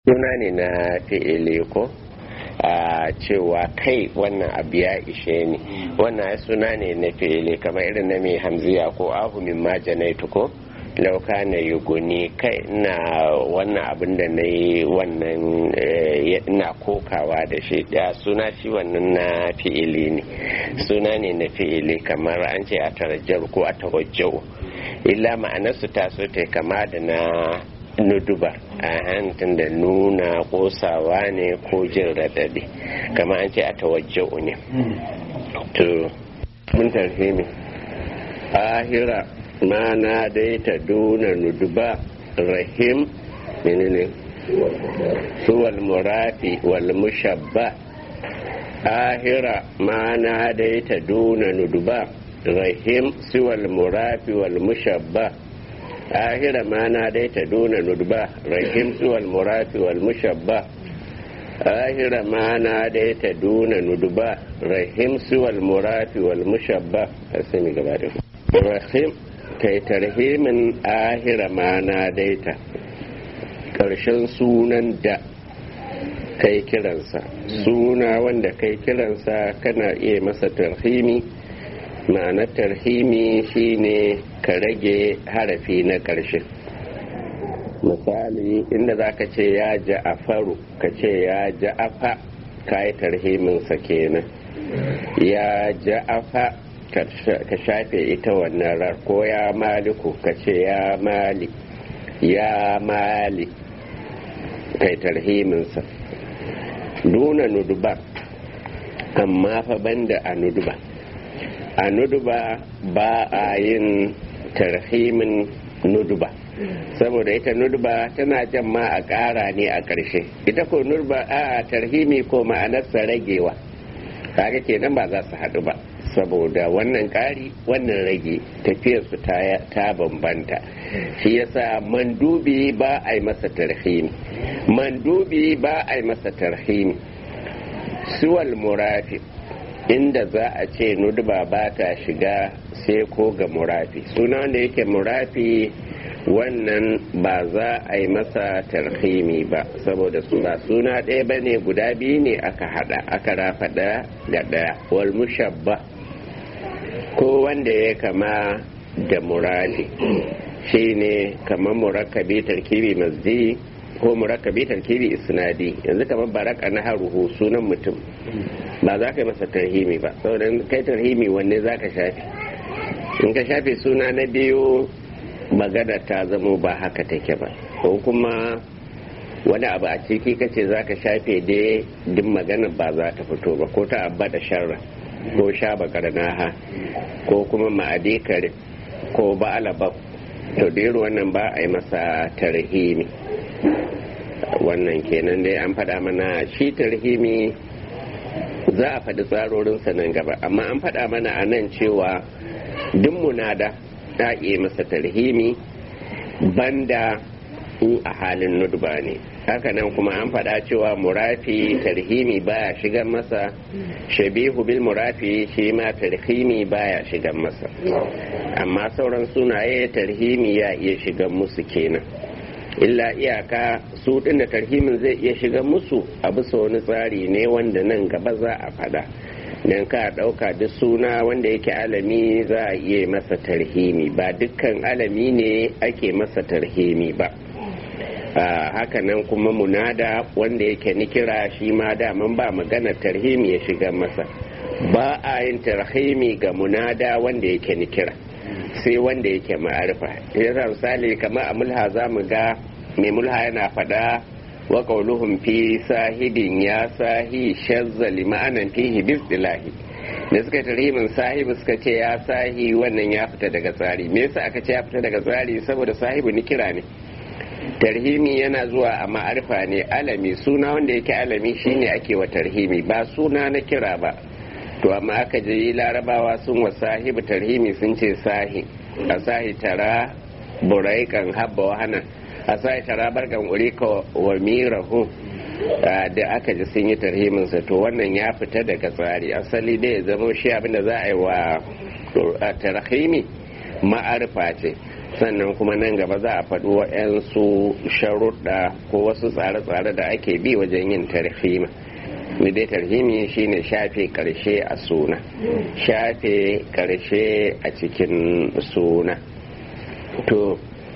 suna ne na fi'ili ko a cewa kai wannan abu ya ishe ni wannan suna ne na fi'ili kamar irin na mai hamziya ko ahu min ma janaitu ko lauka na yi guni kai na wannan abin da na yi wannan na kokawa da shi ya suna shi wannan na fi'ili ne suna ne na fi'ili kamar an ce a tarajjar ko a tawajjau illa ma'anarsu ta so ta kama da na nuduba a hantun da nuna kosawa ne ko jin radadi kama an ce a tawajjau ne to mun tarhimi ahira ma na dai ta duna nuduba rahim menene suwal murafi wal mushabba ahira ma na dai ta duna nuduba rahim siwal murafi wal mushabba ahira ma na dai ta duna nudba rahim siwal murafi wal mushabba ahira ma na dai ta duna nudba rahim siwal murafi wal mushabba asimi gaba da rahim kai tarhimin ahira ma na dai ta karshen sunan da kai kiransa suna wanda kai kiransa kana iya masa tarhimi ma'anar tarhimi shine ka rage harafi na ƙarshe misali inda za ka ce ya ja'afaru ka ce ya ja'afa ka yi tarhiminsa kenan ya ja'afa ka shafe ita wannan rar ko ya maliku ka ce ya mali ya mali kai tarhiminsa duna nuduba amma fa banda a nuduba a nuduba ba a yin tarhimin nuduba saboda ita nuduba tana jan ma a ƙara ne a ƙarshe ita ko nuduba a tarhimi ko ma'anarsa ragewa kaga kenan ba za su haɗu ba saboda wannan ƙari wannan rage tafiyarsu ta bambanta shi yasa mandubi ba a yi masa tarhimi mandubi ba a yi masa tarhimi suwal murafi inda za a ce nudba ba ta shiga sai ko ga murafi suna wanda yake murafi wannan ba za a yi masa tarhimi ba saboda su ba suna ɗaya ba ne guda biyu ne aka hada aka rafa ɗaya ga ɗaya wal mushabba ko wanda ya kama da murafi shi ne kamar murakkabi tarkibi mazdi ko murakkabi tarkibi isnadi yanzu kamar baraka na haruhu sunan mutum ba za ka yi masa tarhimi ba saboda kai tarhimi wanne za ka shafe in ka shafe suna na biyu magana ta zamo ba haka take ba ko kuma wani abu a ciki kace za ka shafe dai duk magana ba za ta fito ba ko ta abba da sharra ko sha bakar naha ko kuma ma'adikar ko ba alabab to da wannan ba a yi masa tarhimi wannan kenan dai an faɗa mana shi tarhimi za a faɗi tsarorinsa nan gaba amma an faɗa mana a nan cewa duk munada ta iya masa tarhimi banda in a halin nudba ne hakanan kuma an faɗa cewa murafi tarhimi baya shigan masa shabihu bil murafi shi ma tarhimi baya shigan masa amma sauran sunaye tarhimi ya iya shigan musu kenan illa iyaka su da tarhimin zai iya shiga musu a bisa wani tsari ne wanda nan gaba za a fada don ka ɗauka duk suna wanda yake alami za a iya masa tarhimi ba dukkan alami ne ake masa tarhimi ba haka nan kuma munada wanda yake nikira shi ma daman ba magana tarhimi ya shiga masa ba a yin tarhimi ga munada wanda yake nikira sai wanda yake ma'arifa yasa misali kamar a mulha za mu ga mai mulha yana faɗa wa qauluhum fi sahibin ya sahi shazzali ma'anan fihi bisdilahi da suka tarihin sahibu suka ce ya sahi wannan ya fita daga tsari me yasa aka ce ya fita daga tsari saboda sahibu ni kira ne tarhimi yana zuwa a ma'arifa ne alami suna wanda yake alami shine ake wa tarhimi ba suna na kira ba to amma aka je larabawa sun wa sahibu tarhimi sun ce sahi a sahi tara buraikan habba wahana a sahi tara barkan urika wa mirahu da aka ji sun yi tarhiminsa to wannan ya fita daga tsari asali dai ya zama shi abinda za a yi wa tarhimi ma'arifa ce sannan kuma nan gaba za a faɗi wa'yansu sharuɗa ko wasu tsare-tsare da ake bi wajen yin tarhima dai tarhimi shine shafe karshe a suna shafe karshe a cikin suna to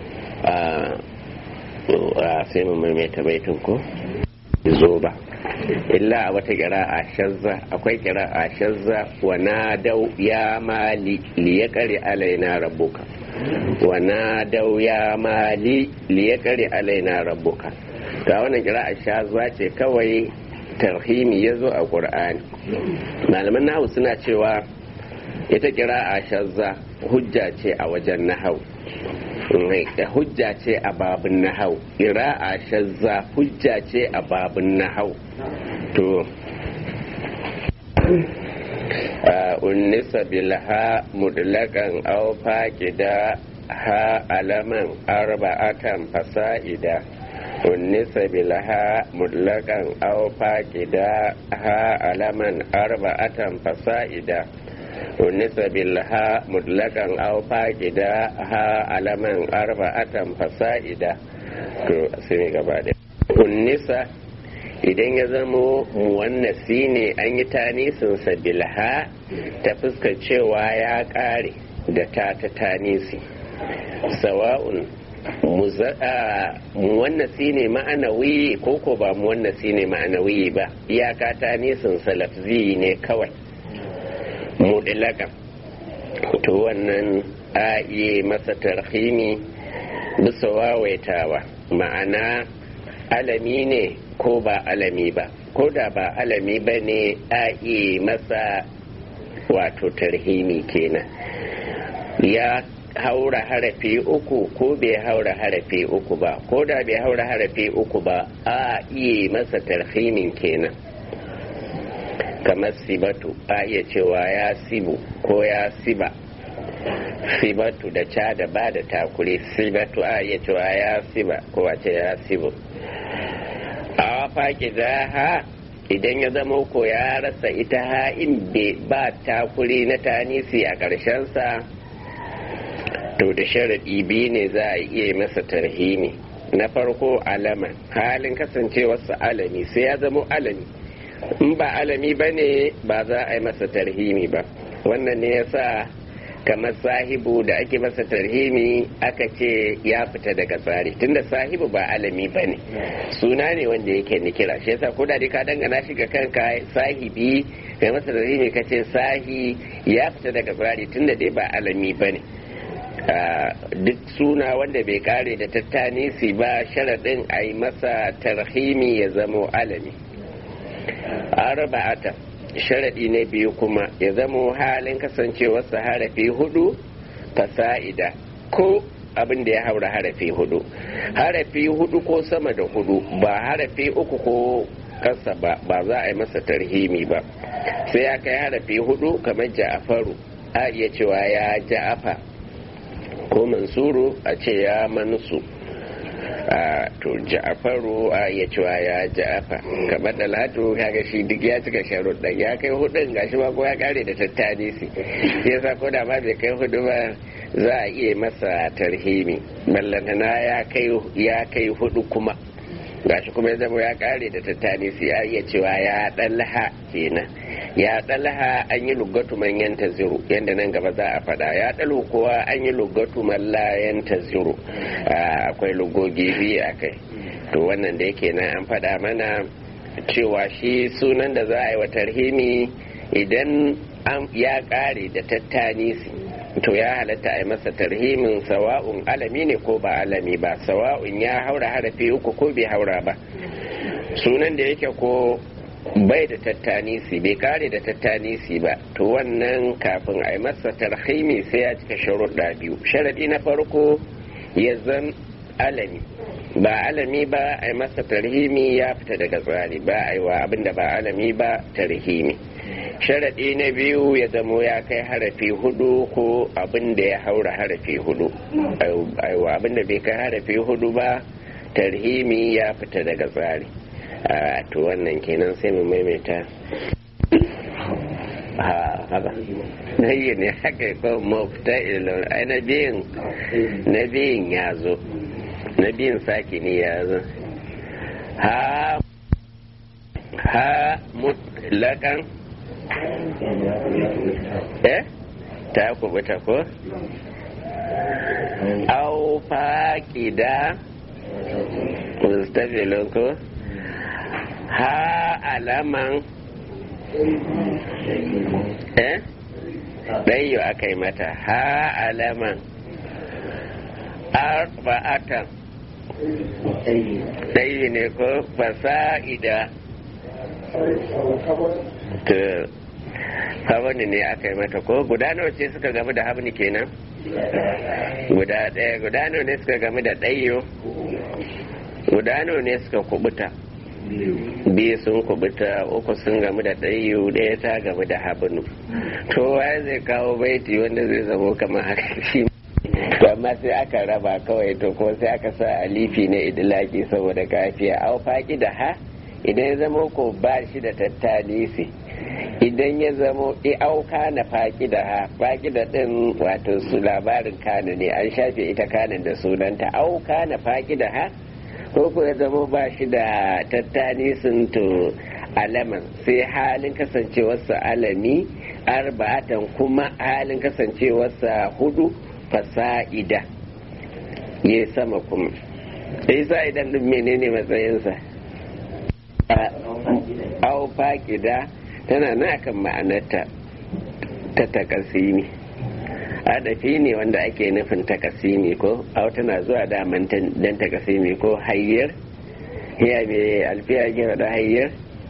a sai mu maimaita baitin ko zo ba illa a wata kira a shazza akwai kira a shazza wa na dau ya mali liya kare alaina rabbuka wa na dau ya mali liya kare alaina rabbuka ga wannan kira a shazza ce kawai tarhimi ya zo a ƙur'ani malaman nahu suna cewa ita kira a shazza hujja ce a wajen nahau hujja ce a babin nahau kira a shazza hujja ce a babin nahau to unnisa bilha mudlakan aw faqida ha alaman arba'atan fasa'ida unnisa bilha mudlakan aw faqida ha alaman arba'atan fasa'ida unnisa bilha mudlakan aw faqida ha alaman arba'atan fasa'ida to sai gaba da unnisa idan ya zamo muwannasi ne an yi tanisinsa bilha ta fuskar cewa ya kare da ta ta tanisi sawa'un muwannasi ne ma'anawi ko ko ba muwannasi ne ma'anawi ba iyaka tanisinsa lafzi ne kawai mudilakan to wannan a iya masa tarhimi bisa wawaitawa ma'ana alami ne ko ba alami ba ko da ba alami ba ne a iya masa wato tarhimi kenan ya haura harafi uku ko bai haura harafi uku ba ko da bai haura harafi uku ba a iya masa tarhimin kenan kamar sibatu a iya cewa ya sibu ko ya siba sibatu da ca da ba da takuri sibatu a iya cewa ya siba ko a ce ya sibu a faƙi ha idan ya zama ko ya rasa ita ha'in ba takuri na tanisi a ƙarshensa to da sharaɗi biyu ne za a iya masa tarhimi na farko alama halin kasancewarsa alami sai ya zama alami in ba alami ba ne ba za a yi masa tarhimi ba wannan ne ya sa kamar sahibu da ake masa tarhimi aka ce ya fita daga tsari tunda sahibu ba alami ba ne suna ne wanda yake nikira shi yasa ko da ka dangana shi ga kanka sahibi kai masa tarhimi ka ce sahi ya fita daga tsari tunda dai ba alami ba ne duk suna wanda bai kare da tattanisi ba sharaɗin a yi masa tarhimi ya zamo alami arba'ata sharaɗi na biyu kuma ya zamo halin kasancewarsa harafi hudu fasa'ida ko abin da ya haura harafi hudu harafi hudu ko sama da hudu ba harafi uku ko kasa ba ba za a yi masa tarhimi ba sai ya kai harafi hudu kamar ja'afaru a iya cewa ya ja'afa ko mansuru a ce ya mansu a to ja'afaru a ya cewa ya ja'afa kamar da latu kaga shi duk ya cika sharuɗa ya kai hudun gashi ma ko ya kare da tattali si yasa ko da ma bai kai hudu ba za a iya masa tarhimi ballantana ya kai ya kai hudu kuma gashi kuma ya zama ya kare da tattali si ya iya cewa ya ɗalha kenan ya ɗalha an yi lugatu man yanta ziru yadda nan gaba za a faɗa ya ɗalu kuwa an yi lugatu man la yanta ziru akwai lugogi biyu a kai to wannan da yake nan an faɗa mana cewa shi sunan da za a yi wa tarhimi idan ya ƙare da tattanisi to ya halatta a yi masa tarhimin sawa'un alami ne ko ba alami ba sawa'un ya haura harafi uku ko bai haura ba sunan da yake ko bai da tattanisi bai kare da tattanisi ba to wannan kafin a yi masa tarhimi sai ya cika sharuɗa biyu sharaɗi na farko ya zan alami ba alami ba a yi masa tarhimi ya fita daga tsari ba a yi wa abin da ba alami ba tarhimi sharaɗi na biyu ya zamo ya kai harafi hudu ko abin da ya haura harafi hudu aiwa abin da bai kai harafi hudu ba tarhimi ya fita daga tsari a to wannan kenan sai mu maimaita ha haka na yi ne haka ko mafita ilon ai na biyun na biyun ya zo na biyun saki ne ya zo ha ha mutlakan eh ta kubuta ko au faƙida mustafilin ko ha alaman eh ɗayyo aka yi mata ha alaman arba'atan ɗayyo ne ko fasa'ida ta habani ne aka yi mata ko guda nawa ce suka gamu da habni kenan guda ɗaya guda nawa ne suka gamu da ɗayyo guda nawa ne suka kubuta biyu sun kubuta uku sun gamu da ɗayyo ɗaya ta gamu da habnu to waye zai kawo baiti wanda zai zamo kamar haka shi to amma sai aka raba kawai to ko sai aka sa alifi na idilaki saboda kafiya au faƙi da ha idan ya zama ko ba shi da tattalisi idan ya zamo auka na faƙi da ha faƙi da ɗin wato su labarin kanu ne an shafe ita kanin da sunanta auka na faƙi da ha ko ko ya zamo ba shi da tattalisin to alaman sai halin kasancewarsa alami arba'atan kuma halin kasancewarsa hudu fasa'ida ya sama kuma isa idan ɗin menene matsayinsa au faƙida tana na kan ma'anarta ta takasimi adafi ne wanda ake nufin takasimi ko au tana zuwa daman dan takasimi ko hayyar ya mai alfiya gira da hayyar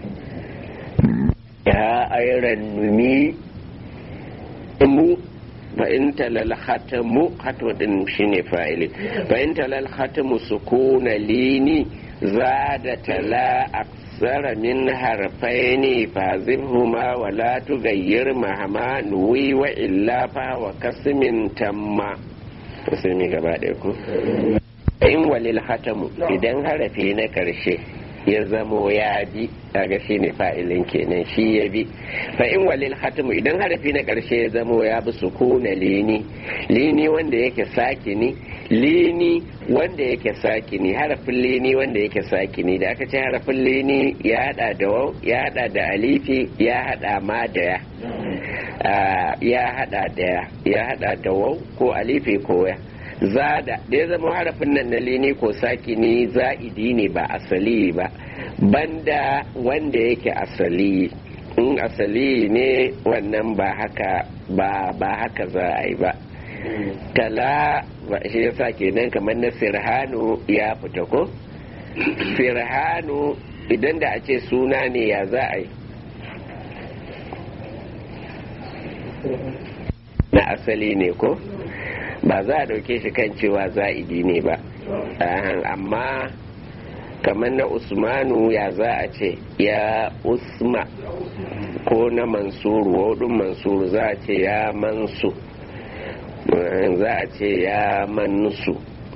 ya ayran numi mu fa in talal khatamu khatu din shine fa'ili fa in talal khatamu sukuna lini zada tala أكثر من حرفين فازبهما ولا تغير مهما نوي وإلا فهو كسم تم كسمي gaba ɗaya ku in walil hatamu idan harafi na ƙarshe ya zamo ya bi kaga shi ne fa'ilin kenan shi ya bi fa in walil hatamu idan harafi na ƙarshe ya zamo ya bi sukuna lini lini wanda yake sakini lini wanda yake sakini harafin lini wanda yake sakini da aka ce harafin lini ya hada da wau ya hada da alifi ya hada ma da ya ya hada da ya hada da wau ko alifi ko ya zada da ya zama harafin nan na lini ko sakini za'idi ne ba asali ba banda wanda yake asali in asali ne wannan ba haka ba ba haka za a yi ba tala shi yasa kenan kamar na sirhanu ya fita ko sirhanu idan da a ce suna ne ya za a yi na asali ne ko ba za a dauke shi kan cewa za'idi ne ba amma kamar na usmanu ya za a ce ya usma ko na mansuru wadun mansuru za a ce ya mansu za a ce ya mansu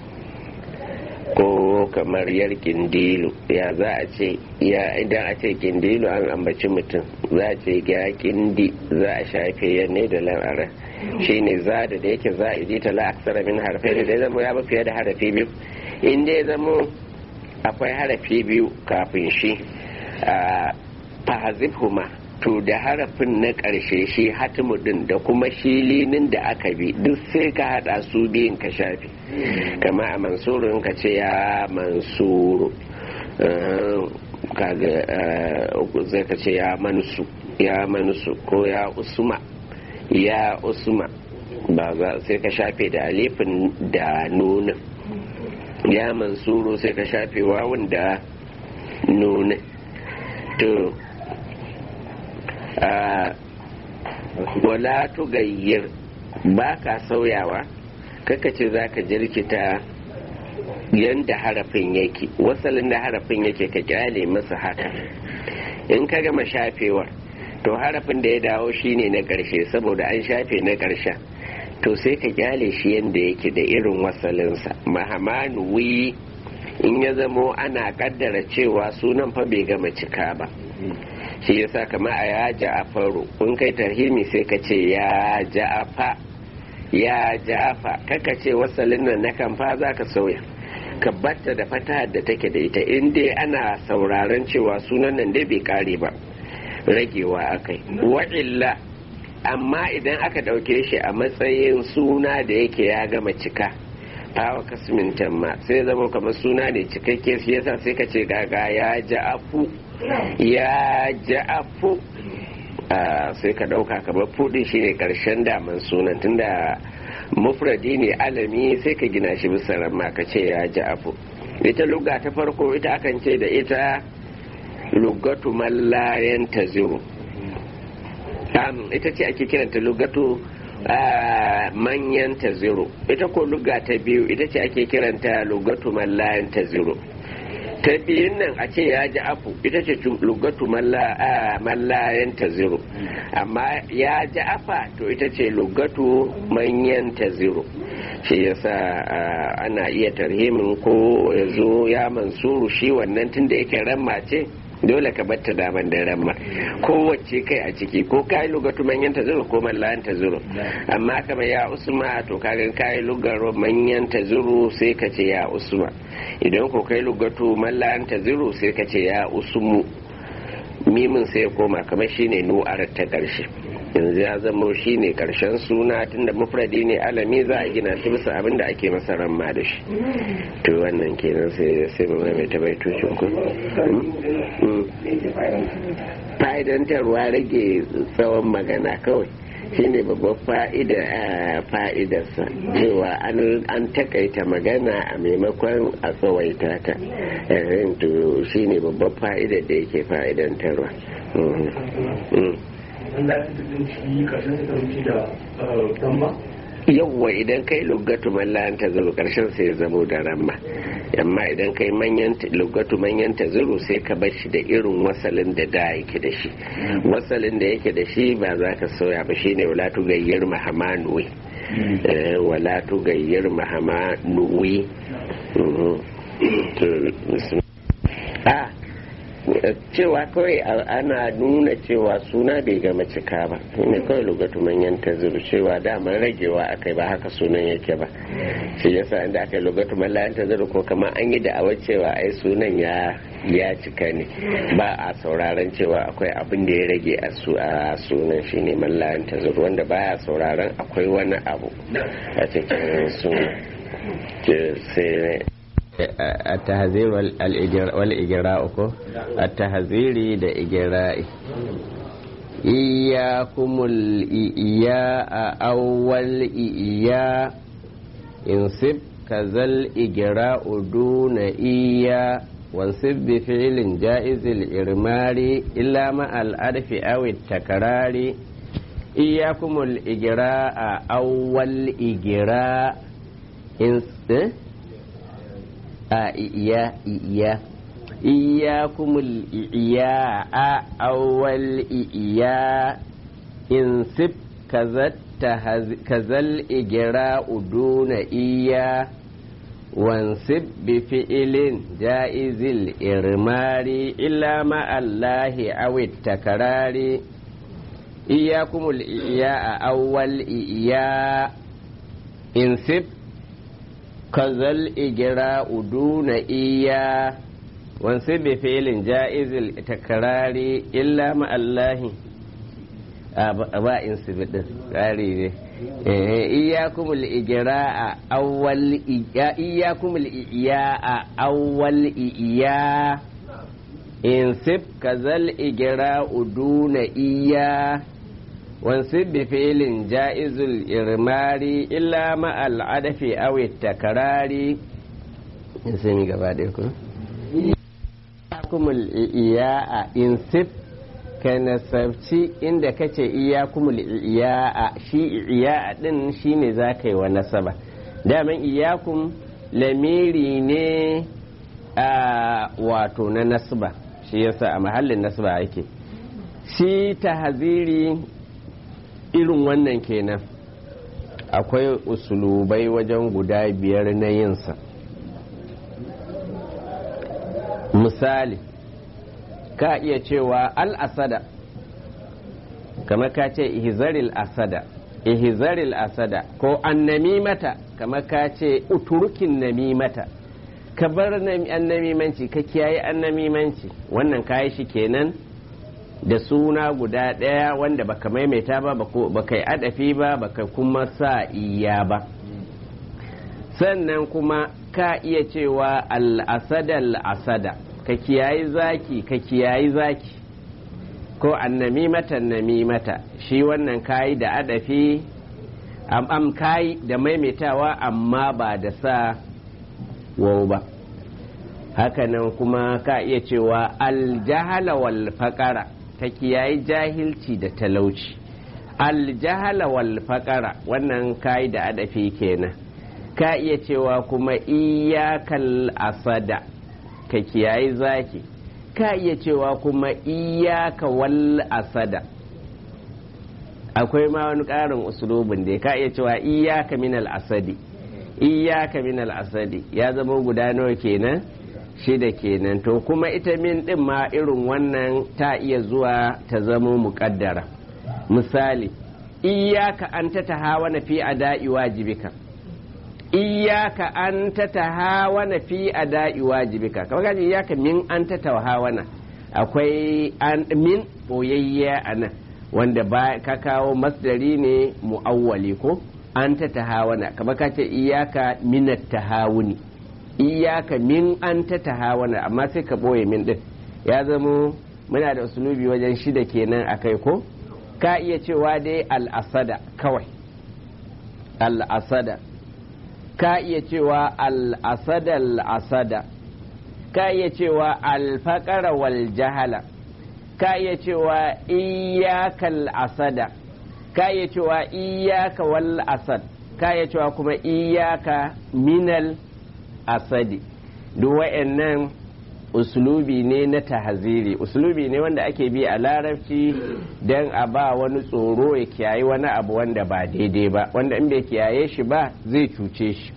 ko kamar yar kindilu ya za a ce ya idan a ce kindilu an ambaci mutum za a ce ya kindi za a shafe ya ne da lamara shi ne za da da yake za a idita la aksara min harfe da ya zama ya ba fiye da harafi biyu in ya zama akwai harafi biyu kafin shi a fahazifhuma to da harafin na ƙarshe shi hatimu din da kuma shi linin da aka bi duk sai ka haɗa su biyun ka shafi kama a mansurun ka ce ya mansuru kaga zai ka ce ya manusu ya manusu ko ya usma ya usma ba za sai ka shafe da alifin da nunin ya mansuru sai ka shafe wawun da nunin to wala tugayyir ba ka sauyawa kaka ce za ka jirkita yadda harafin yake wasalin da harafin yake ka kyale masa haka in ka gama shafewar to harafin da ya dawo shine na ƙarshe saboda an shafe na ƙarshen to sai ka kyale shi yadda yake da irin wasalinsa mahamanu wi in ya zamo ana kaddara cewa sunan fa bai gama cika ba shi yasa kama a ya ja'afaru kun kai tarhimi sai ka ce ya ja'afa ya ja'afa kaka ce wasalin nan na kamfa za ka sauya ka batta da fata da take da ita in dai ana sauraron cewa sunan nan dai bai kare ba ragewa akai wa'illa amma idan aka ɗauke shi a matsayin suna da yake ya gama cika fawa kasmin tamma sai zama kamar suna ne cikakke shi yasa sai ka ce gaga ya ja'afu ya ja'afu sai ka ɗauka kamar fudin shi ne ƙarshen daman sunan tunda mufradi ne alami sai ka gina shi bisa ramma ka ce ya ja'afu ita lugga ta farko ita akan ce da ita lugatu mallayen taziru ita ce ake kiranta lugatu manyan ta zero ita ko luga ta biyu ita ce ake kiranta lugatu mallayan ta zero ta biyun nan a ce ya ji afu ita ce lugatu mallayan ta zero amma ya ji afa to ita ce lugatu manyan ta zero shi yasa ana iya tarhimin ko ya zo ya mansuru shi wannan tun da yake ramma ce dole ka batta daman da ramma kowace kai a ciki ko kai lugatu manyan ta zuru ko mallayan ta zuru amma kamar ya usma to kaga kai lugar manyan ta zuru sai ka ce ya usma idan ko kai lugatu mallayan ta zuru sai ka ce ya usmu mimin sai ya koma kamar shine nu'ar ta karshe yanzu ya zama shi ne karshen suna tunda mufradi ne alami za a gina shi bisa abin da ake masa ramma da shi to wannan kenan sai sai mu mai ta baitocin ku fa'idantarwa rage tsawon magana kawai shine babban fa'ida fa'idarsa cewa an takaita magana a maimakon a tsawaita ta to shine babban fa'idar da yake fa'idantarwa yawwa idan kai lugatu mallan ta zuru karshen sai ya zamo da ramma amma idan kai manyan lugatu manyan ta zuru sai ka bar shi da irin wasalin da da yake da shi wasalin da yake da shi ba za ka sauya ba shine wala tu gayyar mahamanuwi wala tu gayyar mahamanuwi a cewa kawai ana nuna cewa suna bai gama cika ba ne kawai lugatu manyan ta zuru cewa daman ragewa akai ba haka sunan yake ba shi yasa inda aka yi lugatu mallayan ta zuru ko kama an yi da'awar cewa ai sunan ya ya cika ne ba a sauraron cewa akwai abin da ya rage a su a sunan shi ne mallayan ta zuru wanda baya sauraron akwai wani abu a cikin sunan sai التهذير والإجراء التهذير da إجراء إياكم الإياء أول إياء انصب كذا الإجراء دون إياء وانصب بفعل جائز الإرمار إلا مع الألف أو التكرار إياكم الإجراء أول إجراء انصب a iya iya iyakumul iya a awwal iya in sib kazal igira uduna iya wansib bi fi'ilin ja'izil irmari illa ma'allahi awit takarari iyakumul iya a awwal iya in sib kazal igira uduna iya wansu bi filin ja'izil takarari illa ma'allahi ba in su bidin tsari ne iyakumul igira a awwal iyakumul iya a awwal iya in sib kazal igira uduna iya wansib bi fi'lin ja'izul irmari illa ma al'adafi aw takarari sai gaba da ku iyakumul iya'a insib ka nasabci inda kace iyakumul iya'a shi iya'a din shine zaka yi wa nasaba daman iyakum lamiri ne a wato na nasba shi yasa a mahallin nasba ake shi tahziri irin wannan kenan akwai usulubai wajen guda biyar na yinsa misali ka iya cewa al-asada kamar ka ce ihzaril asada ihzaril asada ko annamimata kamar ka ce uturukin namimata ka bar annamimanci ka kiyaye annamimanci wannan kayi shi kenan da suna guda ɗaya wanda baka maimaita ba baka yi adafi ba baka kuma sa iya ba sannan kuma ka iya cewa al'asada al'asada ka kiyayi zaki ka kiyayi zaki ko annamimata namimata shi wannan kayi da adafi am kayi da maimaitawa amma ba da sa wau ba hakanan kuma ka iya cewa aljahala wal faƙara ta kiyayi jahilci da talauci aljahala wal faƙara wannan kayi da adafi kenan ka iya cewa kuma iyakal asada ka kiyayi zaki ka iya cewa kuma iyaka wal asada akwai ma wani ƙarin usulubin da ka iya cewa iyaka minal asadi iyaka minal asadi ya zama guda nawa kenan shida kenan to kuma ita min din ma irin wannan ta iya zuwa ta zama muƙaddara misali iyaka an ta tahawana fi ada'i wajibika iyaka an ta tahawana fi ada'i wajibika kamar kaji iyaka min an ta tahawana akwai an min boyayya a nan wanda ba ka kawo masdari ne mu'awwali ko an ta tahawana kamar ka ce iyaka minat tahawuni iyaka min an ta tahawana amma sai ka ɓoye min ɗin ya zamo muna da usulubi wajen shida kenan a kai ko ka iya cewa dai al'asada kawai al'asada ka iya cewa al'asada al'asada ka iya cewa alfaƙara wal jahala ka iya cewa iyakal asada ka iya cewa iyaka wal asad ka iya cewa kuma iyaka minal asadi duk wa'annan uslubi ne na tahaziri uslubi ne wanda ake bi a larabci don a ba wani tsoro ya kiyaye wani abu wanda ba daidai ba wanda in bai kiyaye shi ba zai cuce shi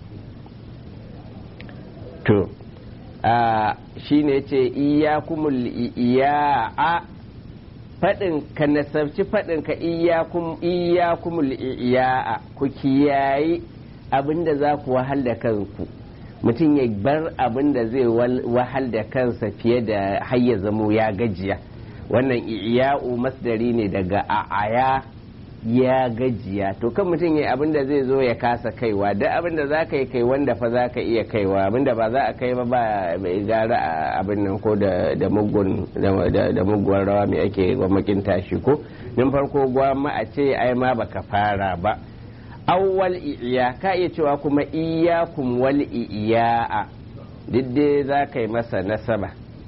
to shi ne ce iyakumul iya'a faɗin ka nasabci faɗin ka iyakumul iya'a ku kiyayi abinda za ku wahal da kanku mutum ya bar abin da zai wahal da kansa fiye da hayya zamo ya gajiya wannan iya'u masdari ne daga a'aya ya gajiya to kan mutum ya abin da zai zo ya kasa kaiwa da abin da za ka yi kai wanda fa za ka iya kaiwa abin da ba za a kai ba ba gara abin nan ko da mugun da muguwar rawa mai ake gwamnatin tashi ko nin farko gwamma a ce ai ma baka fara ba awwal iya ka iya cewa kuma iyakum wal iya'a duk dai za ka yi masa nasaba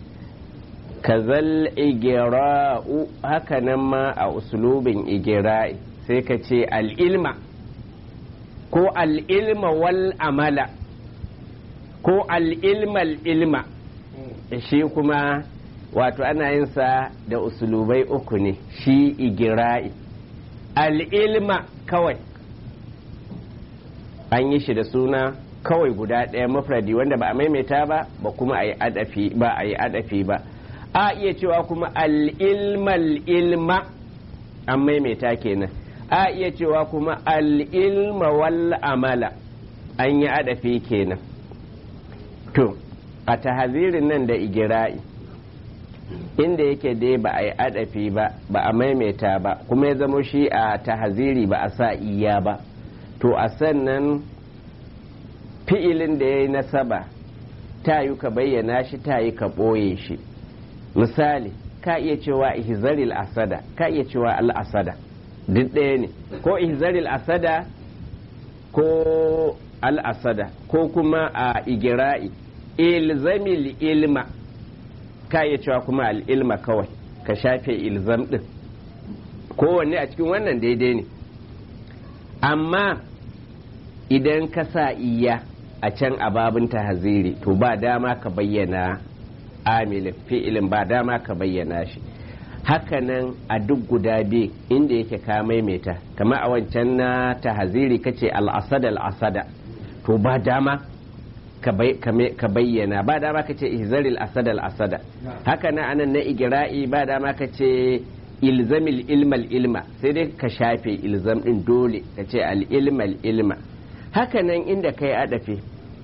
kazal igira'u haka nan ma a usulubin igira'i sai ka ce al'ilma ko al'ilma wal amala ko al'ilmal ilma shi kuma wato ana yin sa da usulubai uku ne shi igira'i al'ilma kawai an yi shi da suna kawai guda ɗaya mafradi wanda ba a maimaita ba ba kuma a yi adafi ba a yi adafi ba a iya cewa kuma al'ilmal ilma an maimaita kenan a iya cewa kuma al'ilma wal amala an yi adafi kenan to a tahazirin nan da igira'i inda yake dai ba a yi adafi ba ba a maimaita ba kuma ya zamo shi a tahaziri ba a sa iya ba to a sannan fi'ilin da ya yi nasaba ta yi ka bayyana shi ta yi ka ɓoye shi misali ka iya cewa ihzaril asada ka iya cewa al'asada duk ɗaya ne ko ihzaril asada ko al'asada ko kuma a igira'i ilzamil ilma ka iya cewa kuma al'ilma kawai ka shafe ilzam ɗin kowanne a cikin wannan daidai ne amma idan ka sa iya a can ababin tahaziri to ba dama ka bayyana amilin fi'ilin ba dama ka bayyana shi hakanan a duk guda biyu inda yake ka maimaita kama a wancan na tahaziri kace al'asada al'asada to ba dama ka bayyana ba dama ka ce ihzaril asada al asada haka na anan na igira'i ba dama ka ce ilzamil ilmal ilma sai dai ka shafe ilzam din dole ka ce al ilmal ilma haka nan inda kai adafi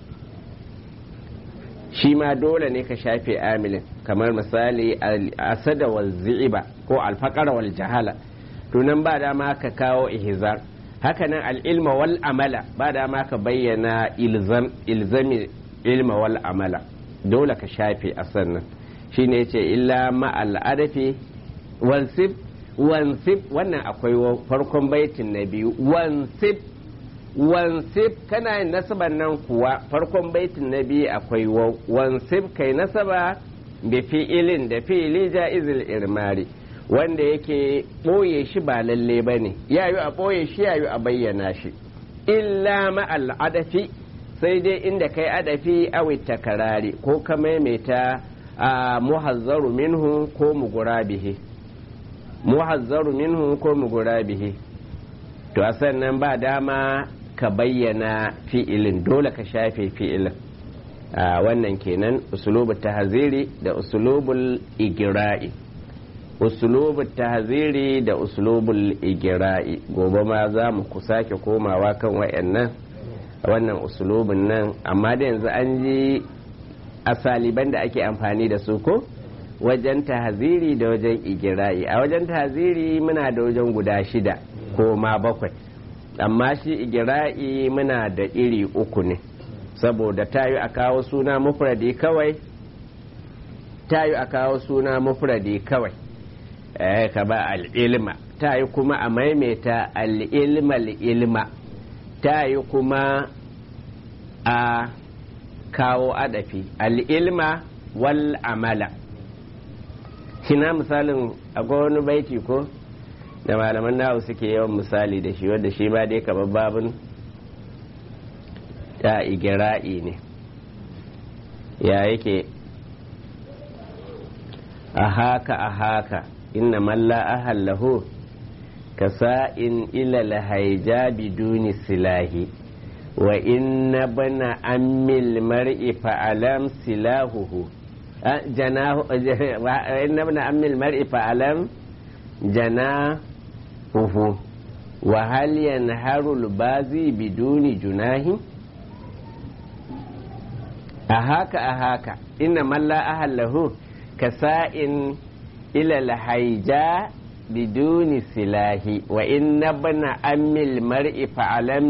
shi ma dole ne ka shafe amilin kamar misali asada wal zi'iba ko alfaqara wal jahala to nan ba dama ka kawo ihzar hakanan al'ilma wal amala ba dama ka bayyana ilzami ilma wal amala dole ka shafe a sannan shi ne ce illa ma'al'adafi wansif wansif wannan akwai farkon baitin na biyu wansif wansif kana yin nasaban nan kuwa farkon baitin na biyu akwai wansif kai nasaba da fi'ilin da fi'ili ja'izil irmari wanda yake ɓoye shi ba lalle ba ne yayu a ɓoye shi yayu a bayyana shi illa ma'al adafi sai dai inda kai adafi awi takarari ko ka maimaita a muhazzaru minhu ko mugura bihi muhazzaru minhu ko mugura bihi to a sannan ba dama ka bayyana fi'ilin dole ka shafe fi'ilin wannan kenan usulubul tahziri da usulubul igira'i usulubul tahziri da usulubul igira'i gobe ma za mu ku sake komawa kan wayannan wannan usulubin nan amma da yanzu an ji asaliban da ake amfani da su ko wajen tahziri da wajen igira'i a wajen tahziri muna da wajen guda shida ko ma bakwai amma shi igira'i muna da iri uku ne saboda tayi a kawo suna mufradi kawai tayi a kawo suna mufradi kawai eh ka ba al'ilma tayi kuma a maimaita al'ilma al'ilma tayi kuma a kawo adafi al'ilma wal amala kina misalin akwai wani baiti ko da malaman nahu suke yawan misali da shi wadda shi ba dai kamar babin ya igira'i ne ya yake a haka a haka inna malla ahallahu ka sa'in ilal haija biduni silahi wa inna bana ammil mar'i fa'alam silahuhu janahu inna bana ammil mar'i fa'alam janahuhu wa hal yanharu al-bazi biduni junahi a haka a haka inna malla ahallahu ka sa'in ilal haija biduni silahi wa inna bana ammil mar'i fa'alam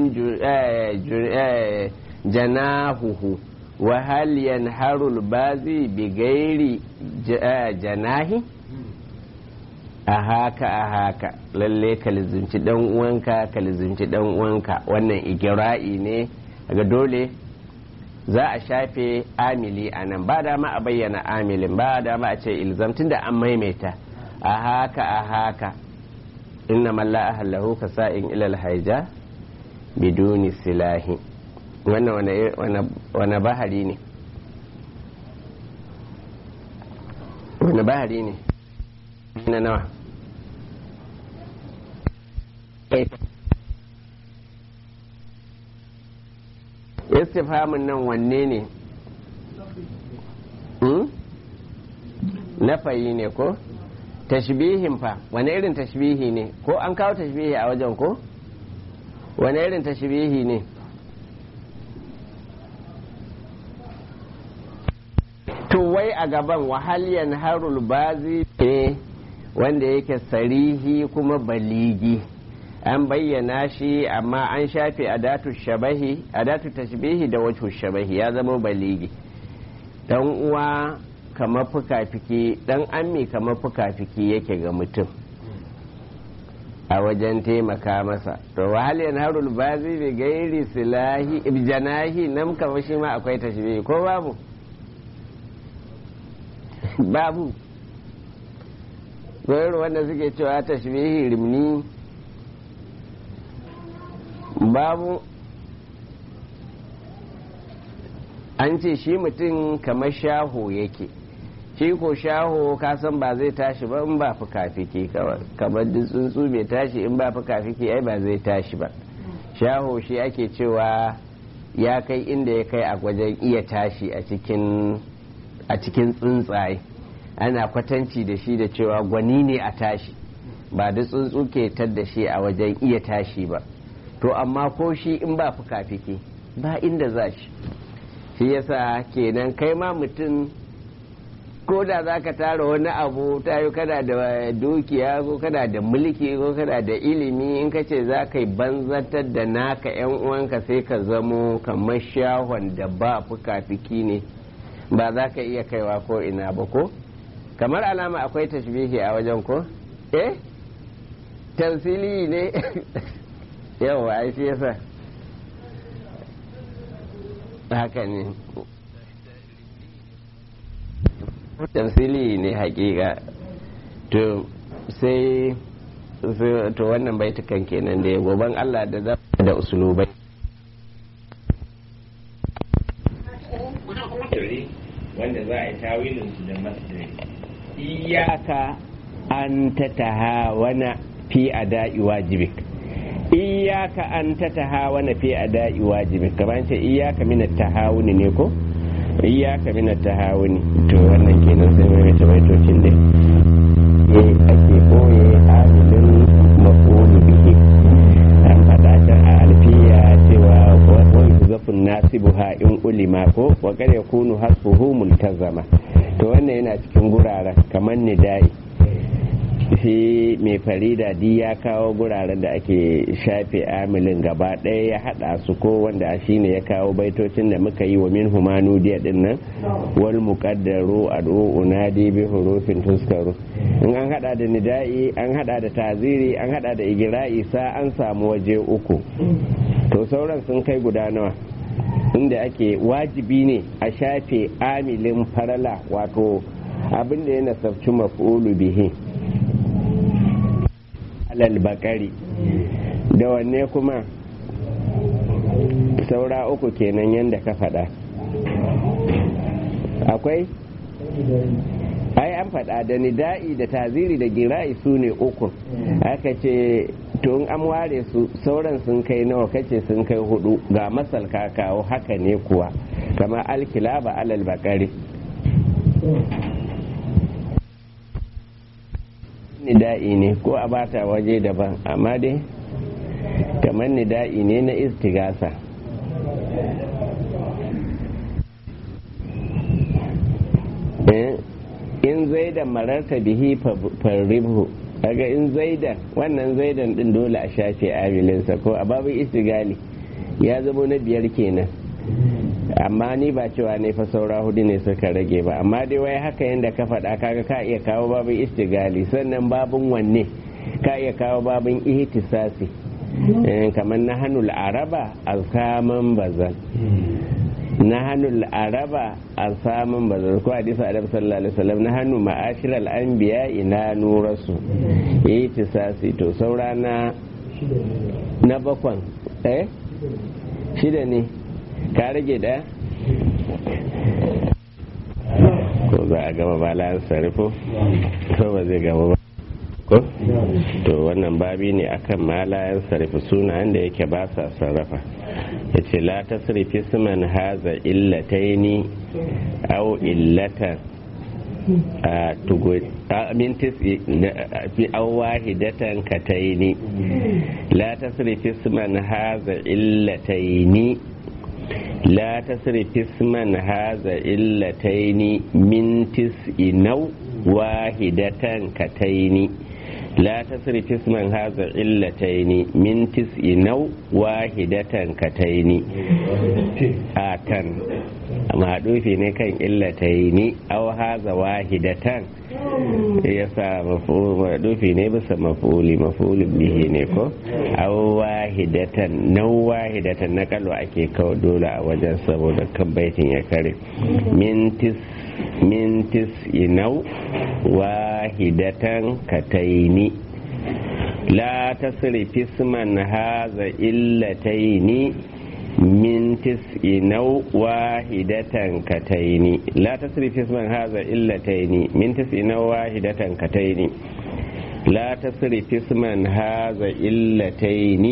janahuhu wa hal yanharu al-bazi bighairi janahi a haka a haka lalle ka lizinci dan uwanka ka lizinci dan uwanka wannan igira'i ne daga dole za a shafe amili a nan ba dama a bayyana amilin ba dama a ce ilzamtun da an maimaita a haka a haka inna malla ahallahu ka sa'in ilal haija biduni silahi wannan wane bahari ne wane bahari ne na nawa istifhamin nan wanne ne nafayi ne ko tashbihin fa wane irin tashbihi ne ko an kawo tashbihi a wajen ko wane irin tashbihi ne to wai a gaban wahaliyan harul bazi ne wanda yake sarihi kuma baligi an bayyana shi amma an shafe adatu shabahi adatu tashbihi da wajhu shabahi ya zama baligi dan uwa kamar fuka-fiki dan ammi kamar fuka-fiki yake ga mutum a wajen taimaka masa to wahal harul bazi bi gairi silahi ibjanahi nan kamar shi ma akwai tashbihi ko babu babu gwayar wanda suke cewa tashbihi rimni babu an ce shi mutum kamar shaho yake shi ko shaho kasan ba zai tashi ba in ba fuka-fiki kamar duk tsuntsu bai tashi in ba fuka-fiki ai ba zai tashi ba shaho shi ake cewa ya kai inda ya kai a wajen iya tashi a cikin a cikin tsuntsaye ana kwatanci da shi da cewa gwani ne a tashi ba da tsuntsu ke da shi a wajen iya tashi ba to amma ko shi in ba fuka-fiki ba inda za shi shi yasa kenan kai ma mutum ko da za ka tara wani abu ta yi kana da dukiya ko kana da mulki ko kana da ilimi in ka ce za ka yi banzatar da naka yan uwanka sai ka zamo kamar shahon da ba fuka-fiki ne ba za ka iya kaiwa ko ina ba ko kamar alama akwai tashbihi a wajen ko eh tamsili ne yau ai shi yasa haka ne tamsili ne hakika to sai to wannan baitukan kenan da goban Allah da za da usulubai wanda za a yi tawilin su da masdari iyaka an ta tahawana fi ada'i wajibik iyaka an ta tahawana fi ada'i wajibik kamar ce iyaka min tahawuni ne ko iyaka min tahawuni to wannan kenan sai mai mace baitocin dai eh ake koye amilin mafulu bihi an faɗa ta a alfiya cewa wani zafin nasibuha in ulima ko wa kar yakunu hasbuhu multazama to wannan yana cikin guraren kamar nidai shi mai farida di ya kawo guraren da ake shafe amilin gaba ɗaya ya haɗa su ko wanda shi ne ya kawo baitocin da muka yi wa min humanu diya din nan wal muqaddaru ad'u unadi bi hurufin tuskaru in an hada da nida'i an hada da taziri an hada da igira'i sa an samu waje uku to sauran sun kai guda nawa inda ake wajibi ne a shafe amilin farala wato abin da ya nasabci maf'ulu bihi alal bakari da wanne kuma saura uku kenan yadda ka faɗa akwai ai an faɗa da nida'i da taziri da gira'i su ne uku aka ce tun an ware su sauran sun kai nawa kace sun kai hudu ga masal kawo haka ne kuwa kama alkilaba alal bakari nida'i ne ko a bata waje daban amma dai kamar nida'i ne na istigasa in zaidan mararta bihi farribhu kaga in zaidan wannan zaidan din dole a shafe amilinsa ko a babu istigali ya zamo na biyar kenan amma ni ba cewa ne fa saura hudu ne suka rage ba amma dai wai haka yadda ka faɗa kaga ka iya kawo babin istigali sannan babin wanne ka iya kawo babin ihtisasi kamar na hannun araba alkaman bazan na hannun araba alkaman bazan ko hadisa adam sallallahu alaihi wasallam na hannu ma'ashir al'anbiya ina nurasu ihtisasi to saura na na bakwan eh shida ne ka rage da ko za a gama ba la sarrafo ko ba zai gama ba ko to wannan babi ne akan malayan sarrafa sunayen da yake ba sa sarrafa ya ce la ta sarrafi suman haza illataini au illatan a min fi an wahidatan kataini la ta sarrafi suman haza illataini لا تصرف اسما هذا إلتين من تسع نو واحدة كتين لا تصرف اسما هذا إلتين من تسع نو واحدة كتين آتن maɗufi ne kan illataini au haza wahidatan ya sa maɗufi ne bisa mafuli mafulin bihi ne ko au wahidatan nau wahidatan na kalwa ake kawo dole a wajen saboda kan baitin ya kare mintis mintis inau wahidatan kataini la tasrifi isman haza illataini من تسع نو واحدة كتين لا تصرف اسما هذا إلتين من تسع نو واحدة كتين لا تصرف اسما هذا إلتين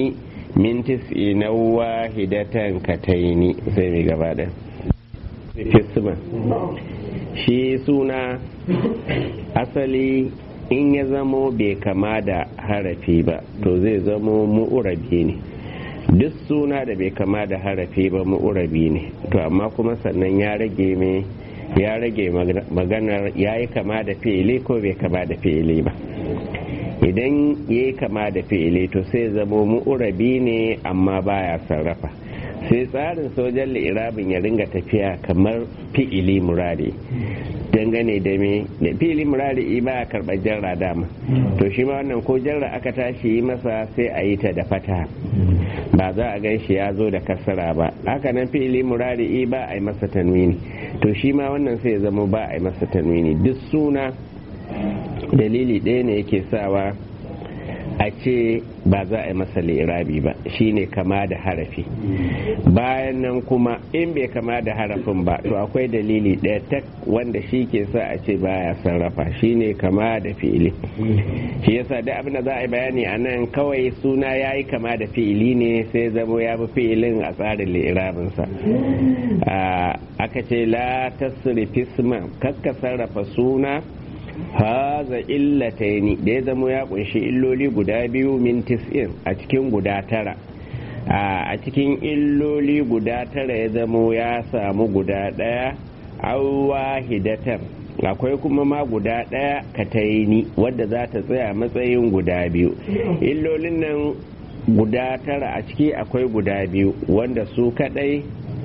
min tis'i na wahidatan kataini sai mai gaba da fisma shi suna asali in ya zamo bai kama da harafi ba to zai zamo mu'urabi ne duk suna da bai kama da harafi ba mu'urabi ne to amma kuma sannan ya rage mai ya rage maganar ya yi kama da fi'ili ko bai kama da fi'ili ba idan ya yi kama da fi'ili to sai zamo mu'urabi ne amma baya sarrafa sai tsarin sojan li'irabin ya ringa tafiya kamar fi'ili murari dangane da me da fi'ili murari ba a karɓar jarra dama to shi ma wannan ko jarra aka tashi yi masa sai a yi ta da fata ba za a gan shi ya zo da kasara ba haka nan fi'ili murari ba a yi masa tanwini to shi ma wannan sai zama ba a yi masa tanwini duk suna dalili ɗaya ne yake sawa a ce ba za a yi masa lirabi ba shine kama da harafi bayan nan kuma in bai kama da harafin ba to akwai dalili ɗaya tak wanda shi ke sa a ce baya sarrafa shine kama da fi'ili shi yasa da abin da za a yi bayani a nan kawai suna ya yi kama da fi'ili ne sai zamo ya bi fi'ilin a tsarin lirabinsa aka ce la tasrifi kakka sarrafa suna haza illataini da ya zama ya kunshi illoli guda biyu min tis'in a cikin guda tara a cikin illoli guda tara ya zama ya samu guda daya wahidatan akwai kuma ma guda daya kataini wadda za ta tsaya matsayin guda biyu illolin nan guda tara a ciki akwai guda biyu wanda su kadai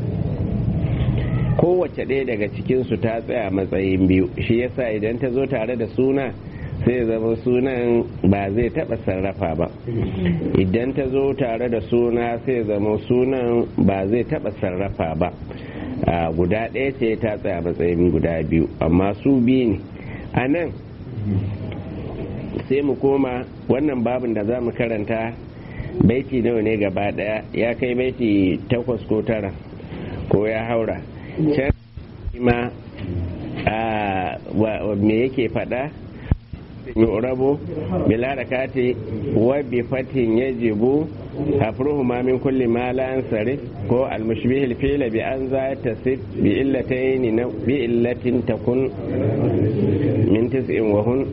kowace ɗaya daga cikinsu ta tsaya matsayin biyu shi yasa idan ta zo tare da suna sai zama sunan ba zai taɓa sarrafa ba idan ta zo tare da suna sai zama sunan ba zai taɓa sarrafa ba guda ɗaya ce ta tsaya matsayin guda biyu amma su biyu ne a nan sai mu koma wannan babin da za mu karanta baiti nawa ne gaba ɗaya ya kai baiti takwas ko tara ko ya haura can ma me yake fada yu'rabu bila rakati wa bi fatin yajibu afruhuma min kulli ma la ansarif ko al mushbih al fi'l bi an za tasif bi illatayn bi illatin takun min tis'in wa hun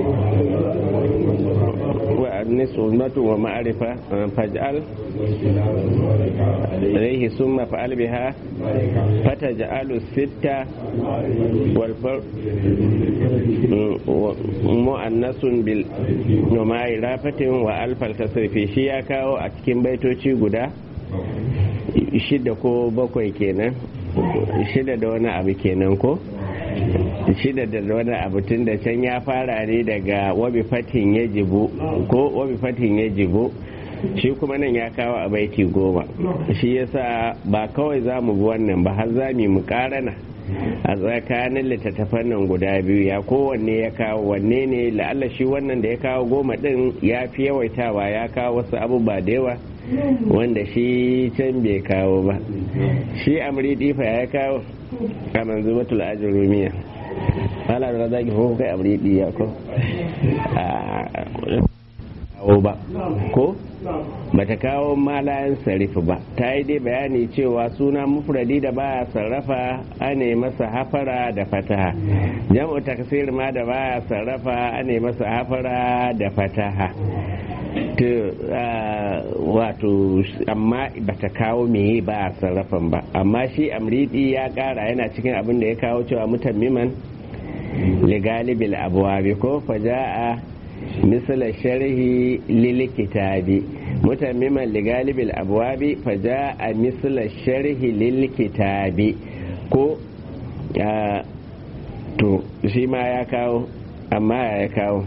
wa nisbatu wa ma'rifa faj'al عليه ثم فعل بها فتجعل الستة والفرق مؤنس بالنماء رافة وألف التصرف shi ya kawo a cikin baitoci guda shida ko bakwai kenan shida da wani abu kenan ko shida da wani abu tun da can ya fara ne daga wabi fatin ya jibu ko wabi fatin ya jibu shi kuma nan ya kawo a baiti goma shi yasa ba kawai za mu bi wannan ba har za mu karana a tsakanin littattafan nan guda biyu ya kowanne ya kawo wanne ne la'alla shi wannan da ya kawo goma din ya fi yawaitawa ya kawo wasu abubuwa da yawa wanda shi can bai kawo ba shi amri difa ya kawo a manzumatul ajrumiya ala da zaki ko kai amri diya ko kawo ba ko bata kawo malayan sarrafa ba ta yi dai bayani cewa suna mufradi da baya sarrafa ane masa hafara da fataha jam'u taksir ma da baya sarrafa ane masa hafara da fataha wato amma bata kawo meye ba sarrafan ba amma shi amridi ya kara yana cikin abin da ya kawo cewa mutammiman ligalibil abuwa ko faja'a مثل الشرح للكتاب متمما لغالب الأبواب فجاء مثل الشرح للكتاب ko to shi ma ya kawo amma ya kawo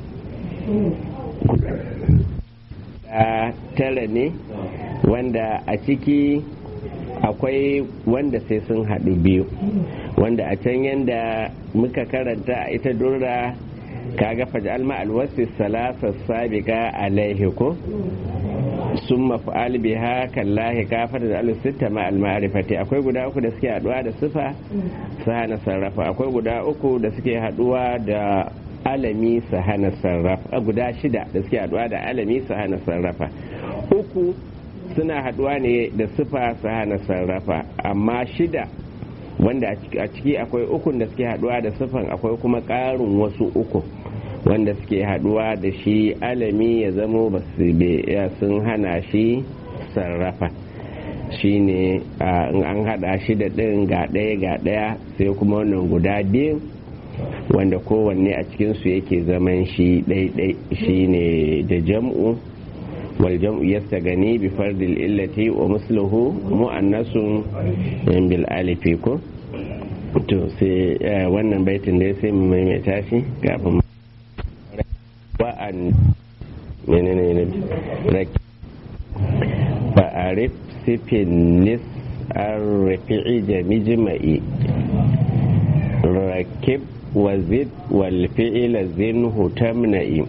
tara ne wanda a ciki akwai wanda sai sun haɗu biyu wanda a can yadda muka karanta a ita dora kaga faj'al ma alwasi salasa sabiqa alaihi ko summa fa'al biha kallahi kafar da alu sitta ma al ma'rifati akwai guda uku da suke haduwa da sifa sahana sarrafa akwai guda uku da suke haduwa da alami sahana sarrafa guda shida da suke haduwa da alami sahana sarrafa uku suna haduwa ne da sifa su hana sarrafa amma shida wanda a ciki akwai ukun da suke haduwa da sifan akwai kuma ƙarin wasu uku wanda suke haduwa da shi alami ya zamo ba sun hana shi sarrafa shi ne in an hada shi da ɗin ga ɗaya ga ɗaya sai kuma wannan guda biyu wanda kowanne a cikinsu yake zaman shi ɗaiɗai shi ne da jam'u wal jam'u yasta gani bi fardil illati wa musluhu mu'annasun bil alifi ko to sai wannan baitin da sai mu maimaita shi kafin wa'an menene ne raki fa'arif sifin nis an rafi'i jamijma'i rakib وزد والفعل زنه تمنئ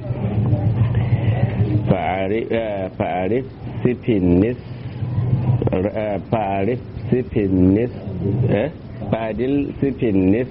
فأعرف سف النس فأعرف سف النس فأدل سف النس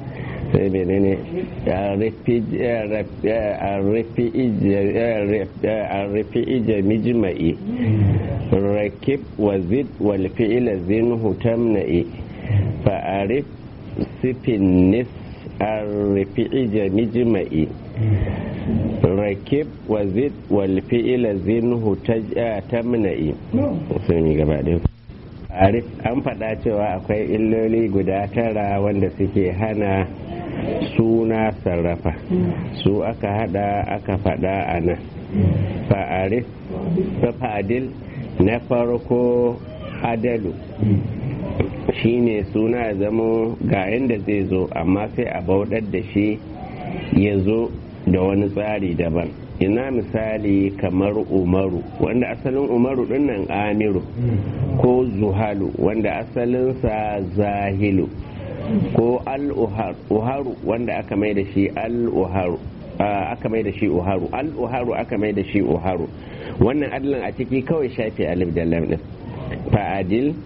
الرفي جمجمئي ركب وزد والفعل زنه تمنئ فأعرف سف النس الرفيع جمجمئي rakib wa zid wal fi'ila zinhu tamna'i sun yi gaba ɗaya arif an faɗa cewa akwai illoli guda tara wanda suke hana suna sarrafa su aka hada aka faɗa a nan fa'arif fa'adil na farko adalu shine suna ya zamo ga inda zai zo amma sai a bauɗar da shi ya zo da wani tsari daban ina misali kamar umaru wanda asalin umaru dinnan amiru ko zuhalu wanda asalinsa zahilu ko al-uharu wanda aka mai da shi al-uharu aka mai da shi uharu al-uharu aka mai da shi uharu wannan adalin a ciki kawai shafi alif da lam din fa'adil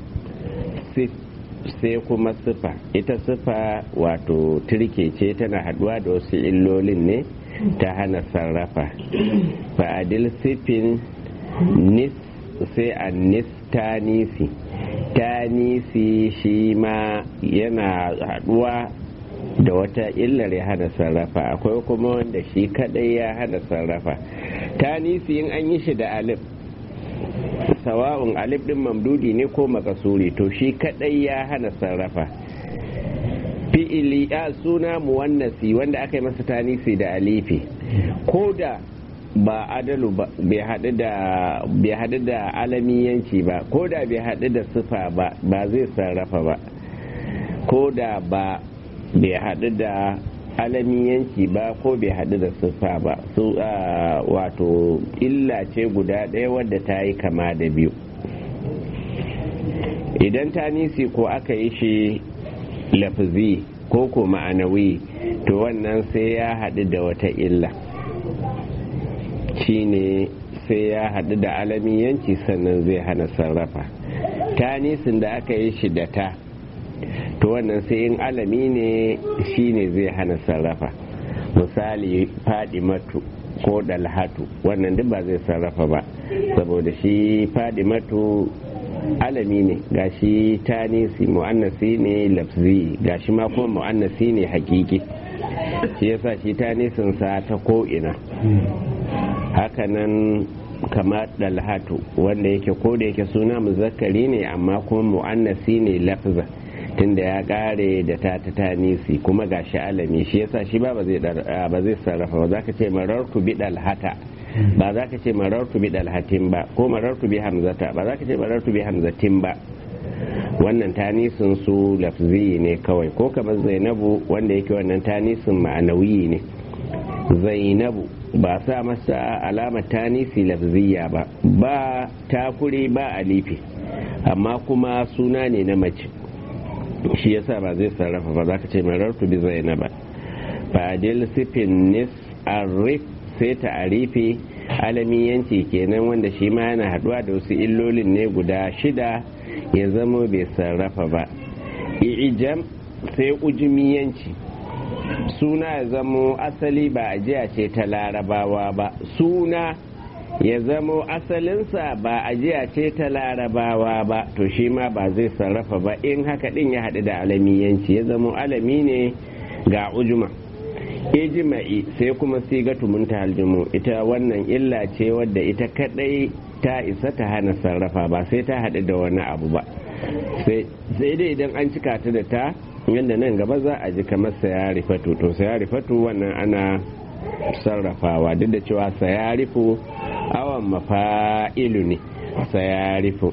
sai kuma sifa ita sifa wato turke ce tana haduwa da wasu illolin ne ta hana sarrafa fa'adil sifin nis sai a nis tanisi tanisi shi ma yana haduwa da wata illar ya hana sarrafa akwai kuma wanda shi kadai ya hana sarrafa tanisi in an yi shi da alif sawa'un alif din mamdudi ne ko makasuri to shi kadai ya hana sarrafa fi'ili ya suna muwannasi wanda aka yi masa tanisi da alifi ko da ba adalu ba bai haɗu da alamiyanci ba ko da bai haɗu da sifa ba ba zai sarrafa ba ko da ba bai haɗu da alamiyanci ba ko bai haɗu da siffa ba su wato illa ce guda ɗaya wadda ta yi kama da biyu idan ta nisi ko aka yi shi lafazi ko ko ma'anawi to wannan sai ya haɗu da wata illa shine sai ya haɗu da alamiyanci sannan zai hana sarrafa ta nisin da aka yi shi da ta to wannan sai in alami ne shine zai hana sarrafa misali matu ko dalhatu wannan duk ba zai sarrafa ba saboda shi matu alami ne gashi tanisi mu'annasi ne lafzi gashi ma kuma mu'annasi ne hakiki shi yasa shi tanisin sa ta ko'ina hakanan kama dalhatu wanda yake ko da yake suna muzakkari ne amma kuma mu'annasi ne lafza tunda ya kare da ta ta tanisi kuma ga shi alami shi yasa shi ba ba zai sarrafa ba za ka ce marartu bi dalhata ba za ka ce marartu bi dalhatin ba ko marartu bi hamzata ba za ka ce marartu bi hamzatin ba wannan tanisin su lafzi ne kawai ko kamar zainabu wanda yake wannan tanisin ma'anawi ne zainabu ba sa masa alamar tanisi lafziya ba ba takuri ba alifi amma kuma suna ne na mace shi yasa ba zai sarrafa ba za ka ce marartu bi zainaba fadil sifin nis arif sai ta arifi alamiyanci kenan wanda shi ma yana haduwa da wasu illolin ne guda shida ya zama bai sarrafa ba ijam sai ujumiyanci suna ya zamo asali ba ajiya ce ta larabawa ba suna ya zamo asalinsa ba ajiya ce ta larabawa ba to shi ma ba zai sarrafa ba in haka din ya haɗu da alamiyanci ya zamo alami ne ga ujuma ijima'i sai kuma sigatu munta haljumu ita wannan illa ce wadda ita kadai ta isa ta hana sarrafa ba sai ta haɗu da wani abu ba sai dai idan an cika ta da ta yadda nan gaba za a ji kamar sayari fatu to sayari fatu wannan ana sarrafawa duk da cewa sayarifu awan mafa'ilu ne sayarifu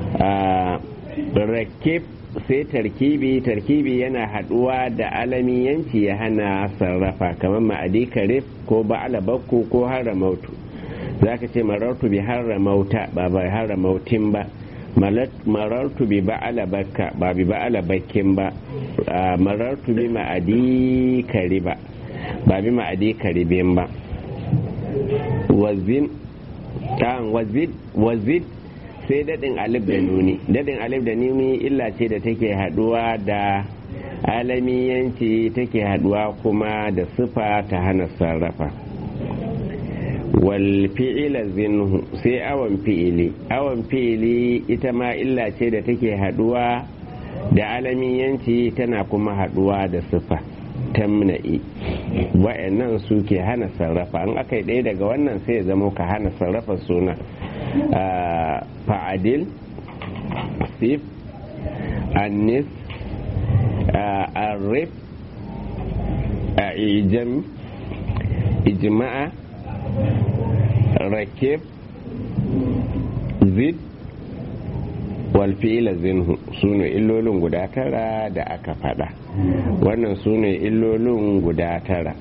rakib sai tarkibi tarkibi yana haduwa da alamiyanci ya hana sarrafa kamar ma'adi karif ko ba'ala bakku ko haramautu za ka ce marartu bi haramauta ba bai haramautin ba marartu bi ba'ala bakka ba bi ba'ala bakkin ba marartu bi ma'adi kariba ba bi ma'adi karibin ba wazin ta'an wazid wazid sai daɗin alif da nuni daɗin alif da nuni illa ce da take haɗuwa da alamiyanci take haɗuwa kuma da sifa ta hana sarrafa wal fi'ila zinhu sai awan fi'ili awan fi'ili ita ma illa ce da take haɗuwa da alamiyanci tana kuma haɗuwa da sifa tamna'i wa'annan su ke hana sarrafa an aka yi ɗaya daga wannan sai ya zama ka hana sarrafa suna fa'adil sif annis arif a ijam ijma'a rakib zid walfi'ila zinhu su ne illolin guda tara da aka fada wannan su ne illolin guda tara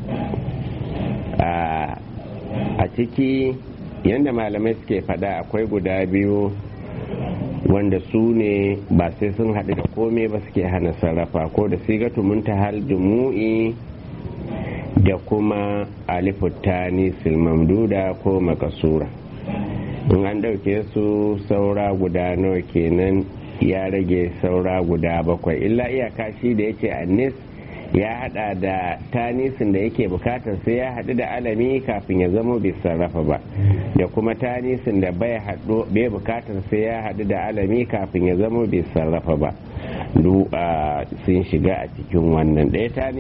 a ciki yadda malamai suke fada akwai guda biyu wanda su ne ba sai sun haɗu da komai ba suke hana sarrafa ko da sigatu muntahal jumu'i da kuma alifuttani silmamduda ko makasura in an ɗauke su saura guda nawa kenan ya rage saura guda bakwai illa iyaka shi da yake annis ya hada da tanisin da yake bukatar sai ya hadu da alami kafin ya zama bai sarrafa ba da kuma tanisin da bai hadu bai bukatar sai ya hadu da alami kafin ya zama bai sarrafa ba duk sun shiga a cikin wannan ɗaya